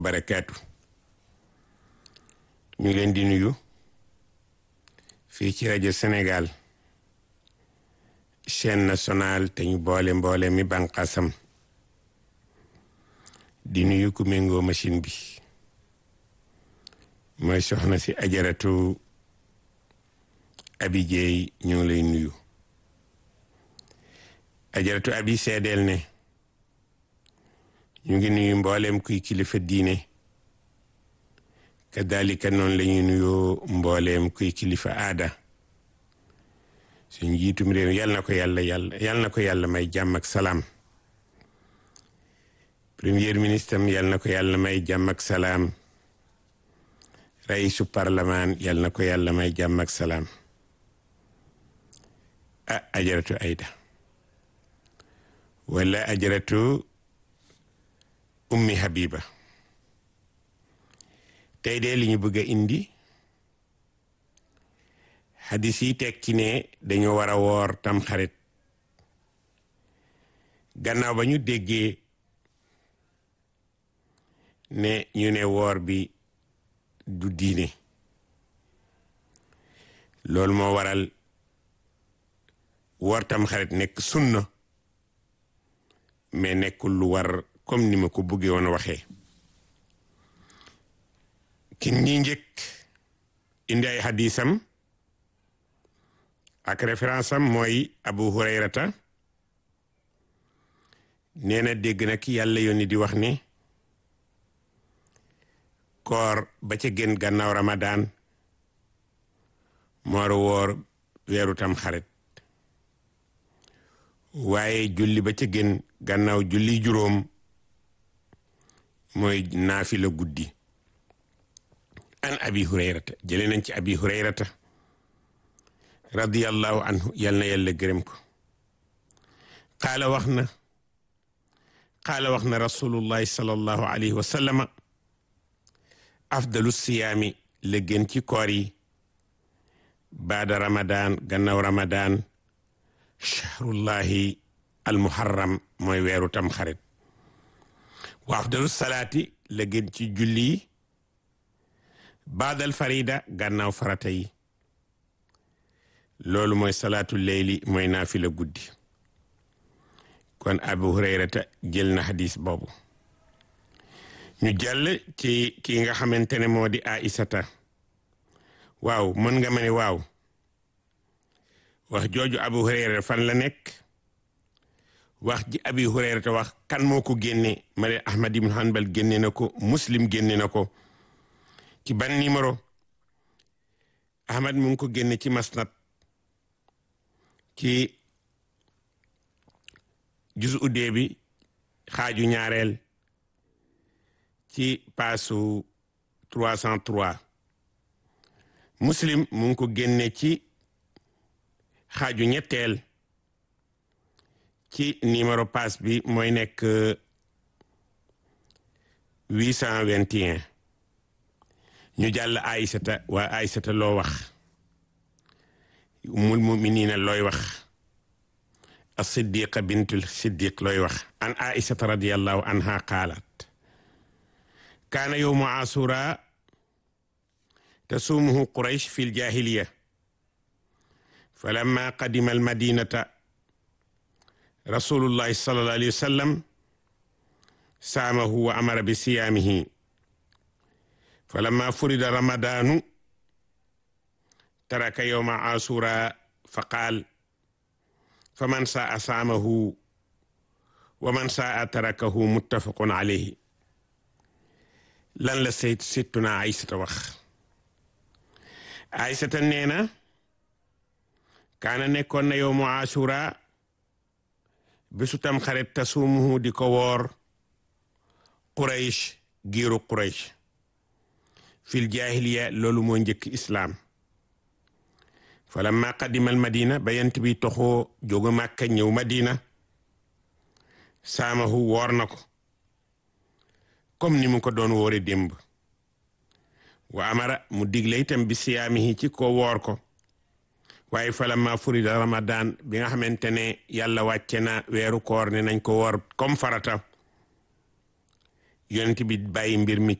barakaatu ñu ngi leen di nuyu fii ci rajo Sénégal chaîne nationale te ñu boole mboole mi banqasam di nuyu ku méngoo machine bi mooy soxna si ajaratu abi jeey ñu ngi lay nuyu ajaratu abi seedeel ne ñu ngi nuyu mboolem kuy kilifa diine kadalika noonu la ñuy nuyoo mbooleem kuy kilifa aada suñ jiitum réew yal na ko yàlla yàlla yal na ko yàlla may jàmm ak salaam premier ministre am yal na ko yàlla may jàmm ak salaam raisu parlement yal na ko yàlla may jàmm ak salaam ah ajaratu ayda wala ajaratu ummi habiba tey de li ñu bëgg a indi xadis yi tekki ne dañu war a woor tam xarit gannaaw ba ñu déggee ne ñu ne woor bi du diine loolu moo waral woor tam xarit nekk sunna mais nekkul lu war comme ni ma ko bëggee woon waxee kin ñi njëkk indi ay xadisam ak référence am mooy abu hurayrata nee na dégg na ki yàlla yónni di wax ni koor ba ca gën gannaaw ramadan moor woor weeru tam xarit waaye julli ba ca gën gannaaw julli juróom mooy naafila guddi an abi hurayrata jële nañ ci abi hurayrata radiyallahu anhu yal na yàlla gërëm ko qaala wax na qaala wax na rasulullahi sallallahu alayhi wa sallama afdalu siyaami la gën ci koor yi baada ramadan gannaaw ramadan shahrullahi almuharram mooy weeru tam xarit wa afdalu salaati la gën ci julli yi baadal farida gannaaw farata yi loolu mooy salaatu leyli mooy naafila guddi kon abu hurayrata jël na xadis boobu ñu jàll ci ki nga xamante ne moo di aisata waaw mën nga ma ne waaw wax jooju abu hurayrata fan la nekk wax ji abi hurayrata wax kan moo ko génne ma ne ahmad ibn hanbal génne na ko muslim génne na ko ci ban numéro ahmad mu ngi ko génne ci masnad ci jus uddee bi xaaju ñaareel ci paasu 303 muslim mu ngi ko génne ci xaaju ñetteel ci numéro paas bi mooy nekk 821 ñu jàll aysata waa aysata loo wax umul muminina looy wax as-siddiqa bintul siddiq looy wax an aysata radiallahu anha qaalat kaana yowmu asura tasumuhu quraysh fi ljahiliya falamma qadima almadinata rasulullahi sallallahu alayhi wa sallam saamahu wa amara bi siyaamihi falamma furida ramadanu taraka yowma asura fa qaal fa man saa saamahu wa man saa tarakahu muttafaqun alayhi lan la sayt sittuna aysata wax aysata nee na kaana nekkoon na yowmu asura bésu tam xarit tasumuhu di ko woor quraysh giiru quraysh fil jahiliya loolu moo njëkk islaam falamma qadimal madina ba yent bi toxoo jógu màkka ñëw madina saamahu woor na ko comme ni mu ko doon woore démb wa amara mu digle itam bi siyaamihi ci ko woor ko waaye falamma furida ramadan bi nga xamante ne yàlla wàcce na weeru koor ne nañ ko woor comme farata yonent bi bàyyi mbir mi